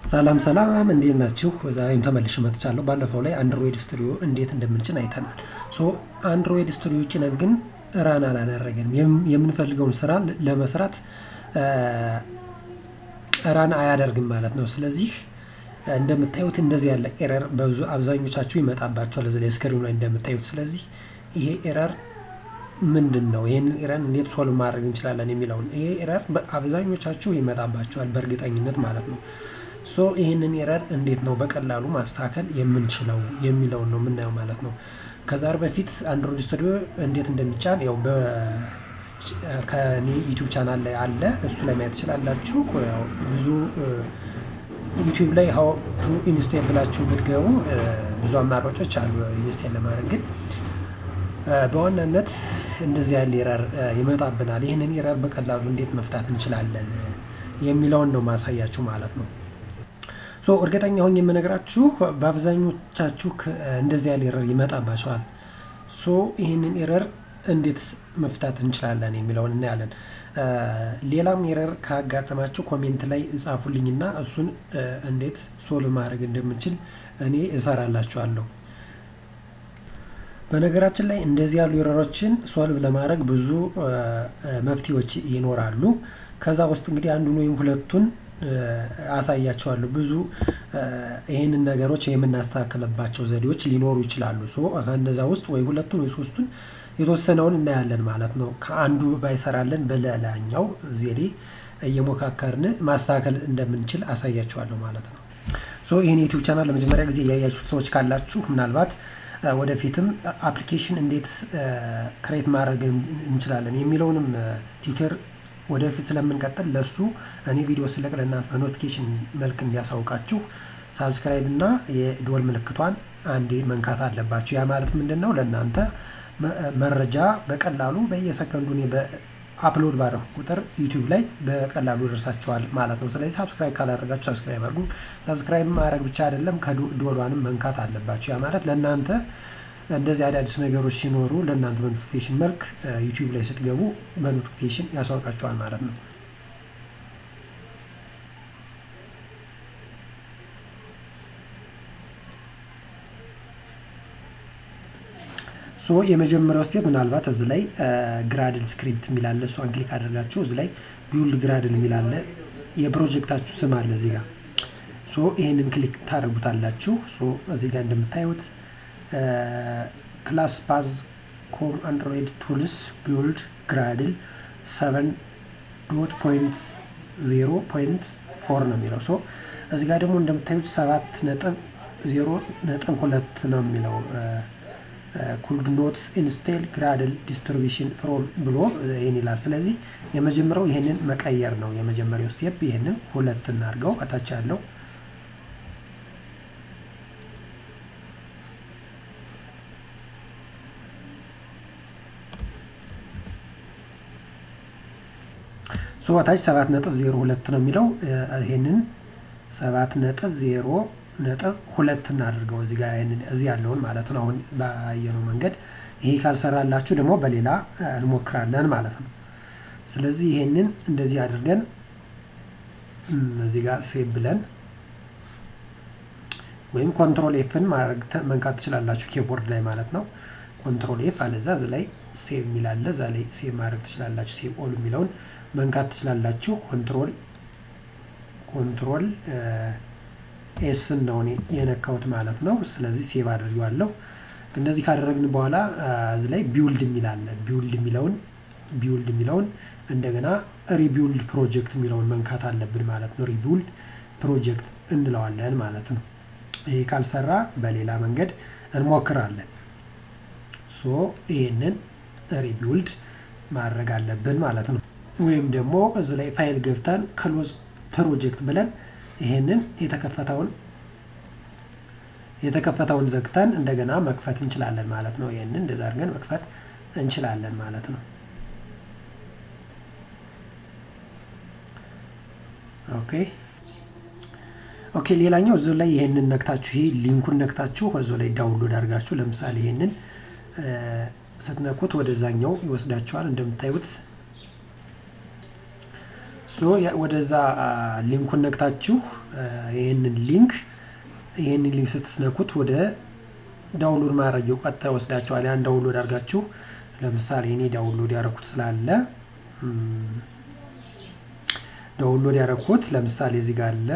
ሰላም ሰላም እንዴት ናችሁ? ዛሬም ተመልሼ መጥቻለሁ። ባለፈው ላይ አንድሮይድ ስቱዲዮ እንዴት እንደምንጭን አይተናል። ሶ አንድሮይድ ስቱዲዮ ጭነን ግን ራን አላደረገንም። የምንፈልገውን ስራ ለመስራት ራን አያደርግም ማለት ነው። ስለዚህ እንደምታዩት እንደዚህ ያለ ኤረር በብዙ አብዛኞቻችሁ ይመጣባቸዋል እዚህ ላይ ስክሪኑ ላይ እንደምታዩት። ስለዚህ ይሄ ኤረር ምንድን ነው? ይህንን ኤረር እንዴት ሶልቭ ማድረግ እንችላለን የሚለውን ይሄ ኤረር አብዛኞቻችሁ ይመጣባቸዋል በእርግጠኝነት ማለት ነው። ሶ ይህንን ኤረር እንዴት ነው በቀላሉ ማስተካከል የምንችለው የሚለውን ነው የምናየው ማለት ነው። ከዛር በፊት አንድሮይድ ስቱዲዮ እንዴት እንደሚጫን ያው ከኔ ዩቲዩብ ቻናል ላይ አለ፣ እሱ ላይ ማየት ትችላላችሁ። ብዙ ዩቲዩብ ላይ ሀው ቱ ኢንስቴል ብላችሁ ብትገቡ ብዙ አማራጮች አሉ ኢንስቴል ለማድረግ ግን በዋናነት እንደዚህ ያለ ኤረር ይመጣብናል። ይህንን ኤረር በቀላሉ እንዴት መፍታት እንችላለን የሚለውን ነው ማሳያችሁ ማለት ነው። ሶ እርግጠኛ ሆኜ የምነግራችሁ በአብዛኞቻችሁ እንደዚህ ያለ ኤረር ይመጣባቸዋል። ሶ ይህንን ኤረር እንዴት መፍታት እንችላለን የሚለውን እናያለን። ሌላም ኤረር ካጋጠማችሁ ኮሜንት ላይ ጻፉልኝና እሱን እንዴት ሶልቭ ማድረግ እንደምችል እኔ እሰራላችኋለሁ። በነገራችን ላይ እንደዚህ ያሉ ኤረሮችን ሶልቭ ለማድረግ ብዙ መፍትሄዎች ይኖራሉ። ከዛ ውስጥ እንግዲህ አንዱን ወይም ሁለቱን አሳያቸዋለሁ። ብዙ ይህንን ነገሮች የምናስተካክልባቸው ዘዴዎች ሊኖሩ ይችላሉ። ሶ ከእነዛ ውስጥ ወይ ሁለቱን ወይ ሶስቱን የተወሰነውን እናያለን ማለት ነው። ከአንዱ ባይሰራለን በሌላኛው ዘዴ እየሞካከርን ማስተካከል እንደምንችል አሳያቸዋለሁ ማለት ነው። ሶ ይህን ዩቲዩብ ቻናል ለመጀመሪያ ጊዜ እያያችሁት ሰዎች ካላችሁ ምናልባት ወደፊትም አፕሊኬሽን እንዴት ክሬት ማድረግ እንችላለን የሚለውንም ቲዩተር ወደፊት ስለምንቀጥል ለሱ እኔ ቪዲዮ ስለቅ ለእናንተ በኖቲፊኬሽን መልክ እንዲያሳውቃችሁ ሳብስክራይብ እና የዶል ምልክቷን አንዴ መንካት አለባችሁ። ያ ማለት ምንድን ነው? ለእናንተ መረጃ በቀላሉ በየሰከንዱ እኔ በአፕሎድ ባደረኩ ቁጥር ዩቲዩብ ላይ በቀላሉ ይደርሳችኋል ማለት ነው። ስለዚህ ሳብስክራይብ ካላደረጋችሁ ሳብስክራይብ አድርጉ። ሳብስክራይብ ማድረግ ብቻ አይደለም ከዶሏንም መንካት አለባችሁ። ያ ማለት ለእናንተ እንደዚህ አዳዲስ ነገሮች ሲኖሩ ለእናንተ በኖቲፊኬሽን መልክ ዩቲዩብ ላይ ስትገቡ በኖቲፊኬሽን ያሳውቃቸዋል ማለት ነው። ሶ የመጀመሪያው ስቴፕ ምናልባት እዚህ ላይ ግራድል ስክሪፕት የሚላለ እሷን ክሊክ አድርጋችሁ እዚህ ላይ ቢውልድ ግራድል የሚላለ የፕሮጀክታችሁ ስም አለ እዚህ ጋር። ሶ ይህንን ክሊክ ታደርጉታላችሁ። ሶ እዚህ ጋር እንደምታዩት ክላስ ፓዝ ኮም አንድሮይድ ቱልስ ቢውልድ ግራድል ሰቨን ዶት ፖይንት ዜሮ ፖይንት ፎር ነው የሚለው። ሶ እዚህ ጋር ደግሞ እንደምታዩት ሰባት ነጥብ ዜሮ ነጥብ ሁለት ነው የሚለው ኩልድ ኖት ኢንስቴል ግራድል ዲስትሪቢሽን ፍሮም ብሎ ይህን ይላል። ስለዚህ የመጀመሪያው ይህንን መቀየር ነው። የመጀመሪያው ስቴፕ ይህንን ሁለት እናድርገው እታች ያለው ሶታች ሰባት ነጥብ ዜሮ ሁለት ነው የሚለው ይሄንን ሰባት ነጥብ ዜሮ ነጥብ ሁለት እናድርገው እዚህ ጋር እዚህ ያለውን ማለት ነው። አሁን ባየነው መንገድ ይሄ ካልሰራላችሁ ደግሞ በሌላ እንሞክራለን ማለት ነው። ስለዚህ ይሄንን እንደዚህ አድርገን እዚህ ጋር ሴቭ ብለን ወይም ኮንትሮል ኤፍን መንካት ትችላላችሁ ኪቦርድ ላይ ማለት ነው። ኮንትሮል ኤፍ አለዛ እዚ ላይ ሴቭ የሚላለ እዛ ላይ ሴቭ ማድረግ ትችላላችሁ። ሴቭ ኦል የሚለውን መንካት ትችላላችሁ። ኮንትሮል ኮንትሮል ኤስን ነው እኔ የነካሁት ማለት ነው። ስለዚህ ሴቭ አድርጌዋለሁ። እንደዚህ ካደረግን በኋላ እዚህ ላይ ቢውልድ የሚላለ ቢውልድ የሚለውን ቢውልድ የሚለውን እንደገና ሪቢውልድ ፕሮጀክት የሚለውን መንካት አለብን ማለት ነው። ሪቢውልድ ፕሮጀክት እንለዋለን ማለት ነው። ይሄ ካልሰራ በሌላ መንገድ እንሞክራለን። ሶ ይህንን ሪቢውልድ ማድረግ አለብን ማለት ነው። ወይም ደግሞ እዚህ ላይ ፋይል ገብተን ክሎዝ ፕሮጀክት ብለን ይሄንን የተከፈተውን የተከፈተውን ዘግተን እንደገና መክፈት እንችላለን ማለት ነው። ይህንን እንደዛ አድርገን መክፈት እንችላለን ማለት ነው። ኦኬ ኦኬ። ሌላኛው እዚሁ ላይ ይሄንን ነክታችሁ ይሄ ሊንኩን ነክታችሁ እዚሁ ላይ ዳውንሎድ አድርጋችሁ ለምሳሌ ይሄንን ስትነኩት ወደዛኛው ይወስዳችኋል እንደምታዩት ሶ ወደዛ ሊንኩን ነክታችሁ ይህንን ሊንክ ይህንን ሊንክ ስትነኩት ወደ ዳውንሎድ ማድረጊያው ቀጥታ ይወስዳችኋል። ያን ዳውንሎድ አድርጋችሁ ለምሳሌ እኔ ዳውንሎድ ያደረኩት ስላለ ዳውንሎድ ያደረኩት ለምሳሌ እዚህ ጋር አለ።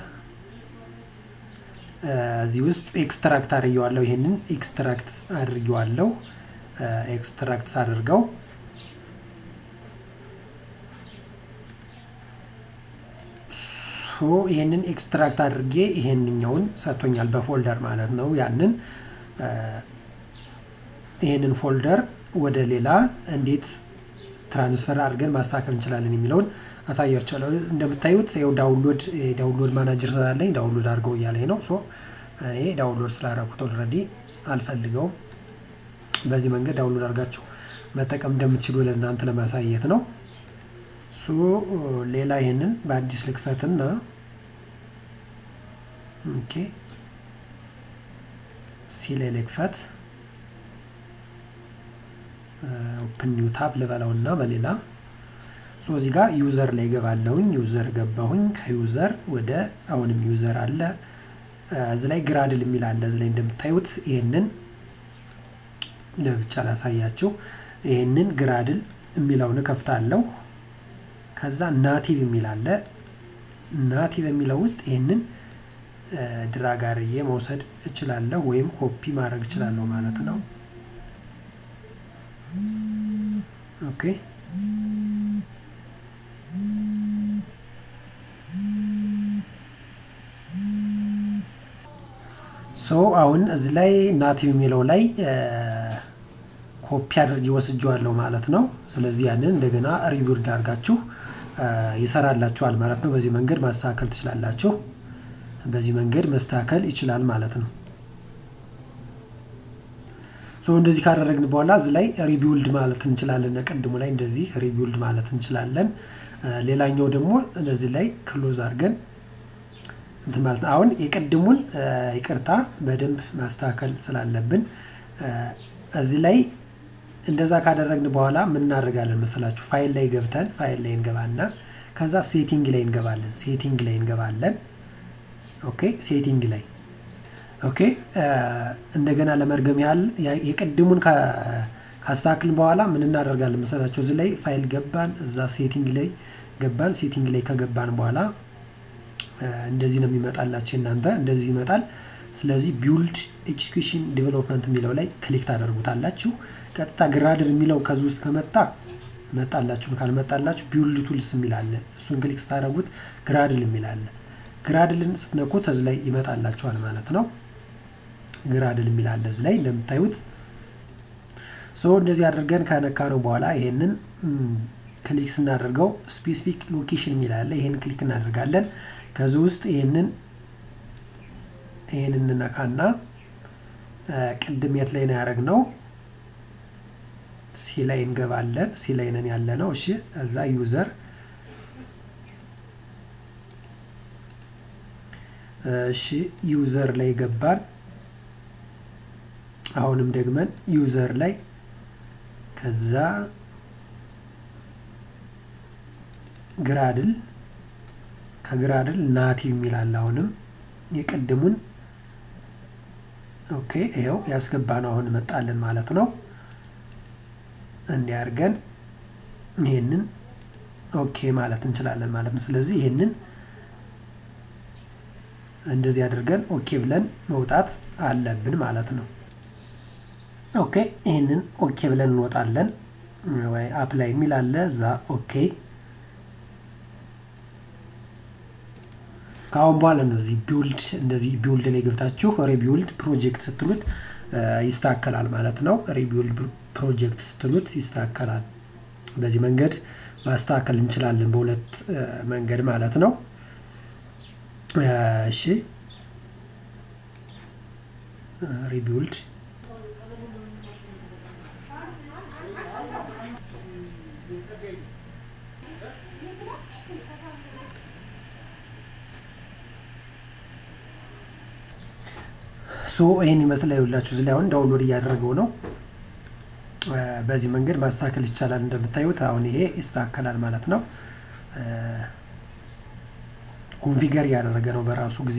እዚህ ውስጥ ኤክስትራክት አድርጌዋለሁ። ይህንን ኤክስትራክት አድርጌዋለሁ። ኤክስትራክት ሳደርገው ይህንን ኤክስትራክት አድርጌ ይሄንኛውን ሰጥቶኛል፣ በፎልደር ማለት ነው። ያንን ይህንን ፎልደር ወደ ሌላ እንዴት ትራንስፈር አድርገን ማስተካከል እንችላለን የሚለውን አሳያችኋለሁ። እንደምታዩት ይኸው ዳውንሎድ ዳውንሎድ ማናጀር ስላለኝ ዳውንሎድ አድርገው እያለኝ ነው። ሶ እኔ ዳውንሎድ ስላደረኩት ኦልሬዲ አልፈልገውም። በዚህ መንገድ ዳውንሎድ አድርጋችሁ መጠቀም እንደምትችሉ ለእናንተ ለማሳየት ነው። ሶ ሌላ ይህንን በአዲስ ልክፈትና ኦኬ ሲ ላይ ልክፈት ኦፕን ኒው ታብ ልበለውና በሌላ ሶ እዚህ ጋር ዩዘር ላይ ገባለሁኝ። ዩዘር ገባሁኝ። ከዩዘር ወደ አሁንም ዩዘር አለ። እዚህ ላይ ግራድል የሚል አለ። እዚህ ላይ እንደምታዩት ይህንን ለብቻ ላሳያችሁ። ይህንን ግራድል የሚለውን እከፍታለሁ። ከዛ ናቲቭ የሚል አለ። ናቲቭ የሚለው ውስጥ ይህንን ድራግ አድርጌ መውሰድ እችላለሁ ወይም ኮፒ ማድረግ እችላለሁ ማለት ነው። ኦኬ ሶ አሁን እዚህ ላይ ናቲቭ የሚለው ላይ ኮፒ አድርጌ ወስጄዋለሁ ማለት ነው። ስለዚህ ያንን እንደገና ሪቢልድ አድርጋችሁ ይሰራላችኋል ማለት ነው። በዚህ መንገድ ማስተካከል ትችላላችሁ። በዚህ መንገድ መስተካከል ይችላል ማለት ነው። ሶ እንደዚህ ካደረግን በኋላ እዚህ ላይ ሪቢውልድ ማለት እንችላለን። ቅድሙ ላይ እንደዚህ ሪቢውልድ ማለት እንችላለን። ሌላኛው ደግሞ እነዚህ ላይ ክሎዝ አድርገን እንትን ማለት ነው። አሁን የቅድሙን ይቅርታ በደንብ ማስተካከል ስላለብን እዚህ ላይ እንደዛ ካደረግን በኋላ ምን እናደርጋለን መሰላችሁ? ፋይል ላይ ገብተን ፋይል ላይ እንገባና ከዛ ሴቲንግ ላይ እንገባለን። ሴቲንግ ላይ እንገባለን። ኦኬ ሴቲንግ ላይ ኦኬ። እንደገና ለመርገም ያህል የቅድሙን ካስተካክልን በኋላ ምን እናደርጋለን መሰላችሁ? እዚህ ላይ ፋይል ገባን፣ እዛ ሴቲንግ ላይ ገባን። ሴቲንግ ላይ ከገባን በኋላ እንደዚህ ነው የሚመጣላችሁ። እናንተ እንደዚህ ይመጣል። ስለዚህ ቢውልድ ኤክስኪዩሽን ዲቨሎፕመንት የሚለው ላይ ክሊክ ታደርጉታላችሁ። ቀጥታ ግራድል የሚለው ከዚህ ውስጥ ከመጣ መጣላችሁ፣ ካልመጣላችሁ ቢውልድ ቱልስ የሚል አለ። እሱን ክሊክ ስታደርጉት ግራድል የሚል አለ። ግራድልን ስትነኩት እዚህ ላይ ይመጣላችኋል ማለት ነው። ግራድል የሚል አለ እዚህ ላይ እንደምታዩት። ሶ እንደዚህ አድርገን ከነካ ነው በኋላ ይሄንን ክሊክ ስናደርገው ስፔሲፊክ ሎኬሽን የሚል አለ። ይሄን ክሊክ እናደርጋለን። ከዚህ ውስጥ ይሄንን ይሄን እንነካና ቅድም የት ላይ ነው ያደረግነው? ሲ ላይ እንገባለን። ሲ ላይ ነን ያለ ነው። እሺ እዛ ዩዘር እሺ ዩዘር ላይ ገባን። አሁንም ደግመን ዩዘር ላይ ከዛ ግራድል ከግራድል ናቲቭ የሚላል አሁንም የቅድሙን ኦኬ ይኸው ያስገባነው አሁን መጣልን ማለት ነው። እንዲያርገን ይሄንን ኦኬ ማለት እንችላለን ማለት ነው። ስለዚህ ይሄንን እንደዚህ አድርገን ኦኬ ብለን መውጣት አለብን ማለት ነው። ኦኬ ይህንን ኦኬ ብለን እንወጣለን። ወይ አፕላይ የሚል አለ እዛ ኦኬ ከአሁን በኋላ ነው እዚህ ቢውልድ እንደዚህ ቢውልድ ላይ ገብታችሁ ሪቢውልድ ፕሮጀክት ስትሉት ይስተካከላል ማለት ነው። ሪቢውልድ ፕሮጀክት ስትሉት ይስተካከላል። በዚህ መንገድ ማስተካከል እንችላለን፣ በሁለት መንገድ ማለት ነው። እሺ ሪቢውልድ ሶ ይህን ይመስላል። ይኸውላችሁ እዚህ ላይ አሁን ዳውንሎድ እያደረገው ነው። በዚህ መንገድ ማስተካከል ይቻላል። እንደምታዩት አሁን ይሄ ይስተካከላል ማለት ነው። ኮንፊገር እያደረገ ነው በራሱ ጊዜ።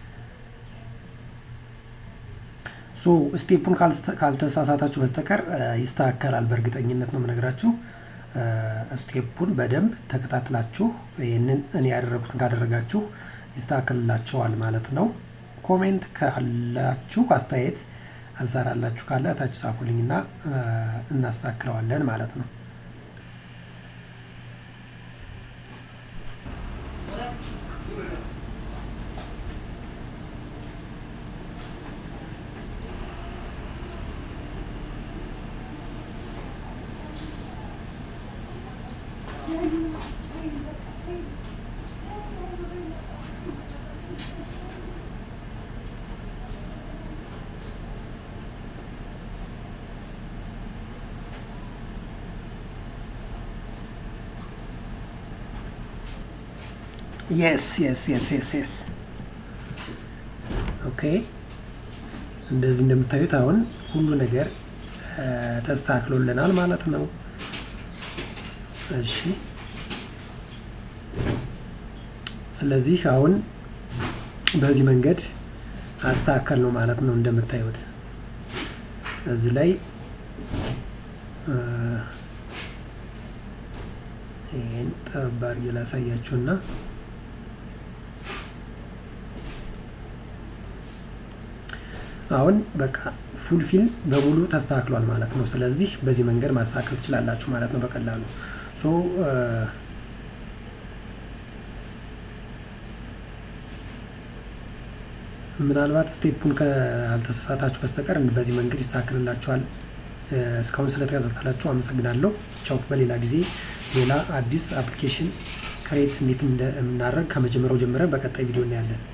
ሶ ስቴፑን ካልተሳሳታችሁ በስተቀር ይስተካከላል። በእርግጠኝነት ነው የምነግራችሁ። ስቴፑን በደንብ ተከታትላችሁ ይህንን እኔ ያደረጉትን ካደረጋችሁ ይስተካከልላቸዋል ማለት ነው። ኮሜንት ካላችሁ አስተያየት አልሰራላችሁ ካለ ታች ጻፉልኝና እናስተካክለዋለን ማለት ነው። የስ የስ የስ የስ የስ ኦኬ። እንደዚህ እንደምታዩት አሁን ሁሉ ነገር ተስተካክሎልናል ማለት ነው። እሺ ስለዚህ አሁን በዚህ መንገድ አስተካከል ነው ማለት ነው። እንደምታዩት እዚህ ላይ ይህን ጠባብ አድርጌ ላሳያችሁና አሁን በቃ ፉልፊል በሙሉ ተስተካክሏል ማለት ነው። ስለዚህ በዚህ መንገድ ማስተካከል ትችላላችሁ ማለት ነው በቀላሉ ሶ ምናልባት ስቴፑን ካልተሳሳታችሁ በስተቀር በዚህ መንገድ ይስተካከልላችኋል። እስካሁን ስለተከታተላችሁ አመሰግናለሁ። ቻው። በሌላ ጊዜ ሌላ አዲስ አፕሊኬሽን ክሬት እንዴት እንደምናደርግ ከመጀመሪያው ጀምረን በቀጣይ ቪዲዮ እናያለን።